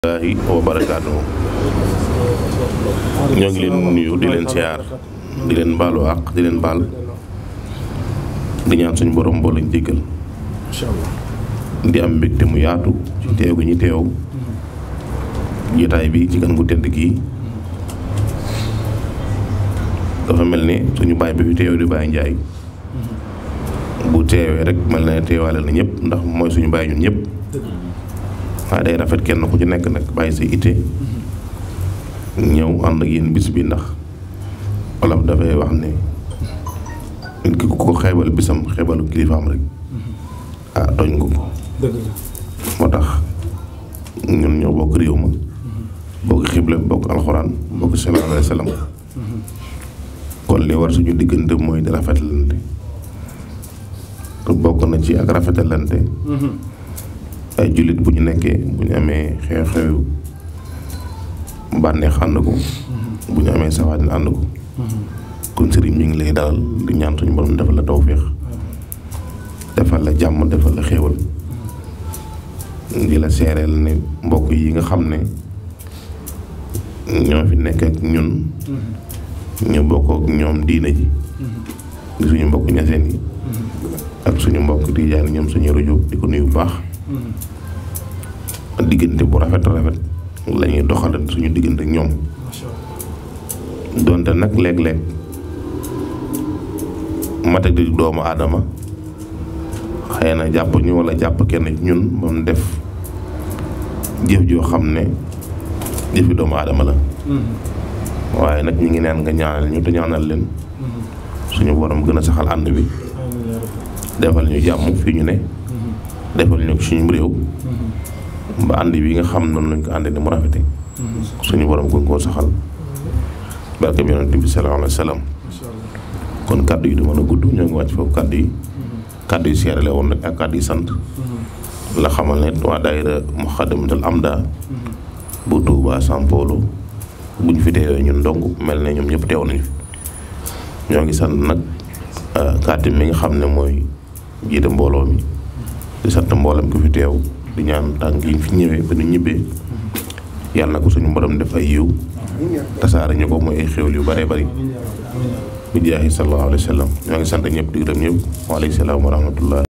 wallaahi wa barakaatu ñoo ngi leen nuyu di leen siyaar di leen baalu àq di leen baal di ñaan suñu borom boo lañ jéggal incha allah di am mbégte mu yaatu ci teew gi ñu teew jotaay bi ci gan gu tedd gii dafa mel ni suñu baay bi fi teew di Baye Njaay bu teewee rek mel na ne teewaale na ñëpp ndax mooy suñu baay ñun ñëpp waaye day rafet kenn ku ci nekk nag bàyyi sa ite ñëw ànd ak yéen bis bi ndax wolof dafay wax ne nit ki ku ko xeebal bisam xeebalu kilifaam rek ah tooñ nga ko dëgg la moo tax ñun ñoo bokk réew ma bokk xible bokk alxuraan bokk sallallahu alayhi wa sallam kon li war suñu diggante mooy di rafetalante te bokk na ci ak rafetalante ay jullit bu ñu nekkee bu ñu amee xew-xew bànneex ànd ko bu ñu amee safaan ànd ko kon sëriñ mi ngi lay dalal di ñaan suñu borom defal la tawféex defal la jàmm defal la xéewal di la seereel ne mbokk yi nga xam ne ñoo fi nekk ak ñun ñu bokk ak ñoom diine ji di suñu mbokk ñaseen yi ak suñu mbokk tijaan yi ñoom suñu rajo di ko nuyu bu baax diggante bu rafet rafet la ñuy doxal suñu diggante ak ñoom macha allah donte nag léeg-léeg matak di doomu aadama xëy na jàpp ñu wala jàpp kenn ci ñun ba mu def jëf joo xam ne jëfi doomu aadama la waaye nag ñu ngi naan nga ñaanal ñu te ñaanal leen suñu borom gën a saxal ànd bi amiin yaa rabbi defal ñu jàmm fii ñu ne defal ñu suñu réew ba ànd bi nga xam noonu lañ ko àndee ni mu rafete suñu borom gën koo saxal barke bi yonent bi sallallahu alayhi wa sallam macha allah kon kàddu yi du mën a gudd ñoo ngi wàcc foofu kàddu yi kàddu yi seere la woon nag ak kàddu yi sant la xamal ne waa daayira Muxaddamatul Amda bu Tuuba São Paulo bu ñu fi teewee ñun dong mel ne ñoom ñëpp teew nañu fi ñoo ngi sant nag kàddu mi nga xam ne mooy jiite mbooloo mi di sant mboolem ku fi teew di ñaan tànk yi fi ñëwee ba ñu ñibbee yàlla na ko suñu borom def ay yiw tasaare ñu ko mooy ay xéwal yu bëree bëri amiin yaa rabbi amiin yaa rabbi bi jaahi sallallahu alayhi wa sallam ñoo ngi sant ñëpp di gërëm ñëpp waaleykum salaam wa rahmatullah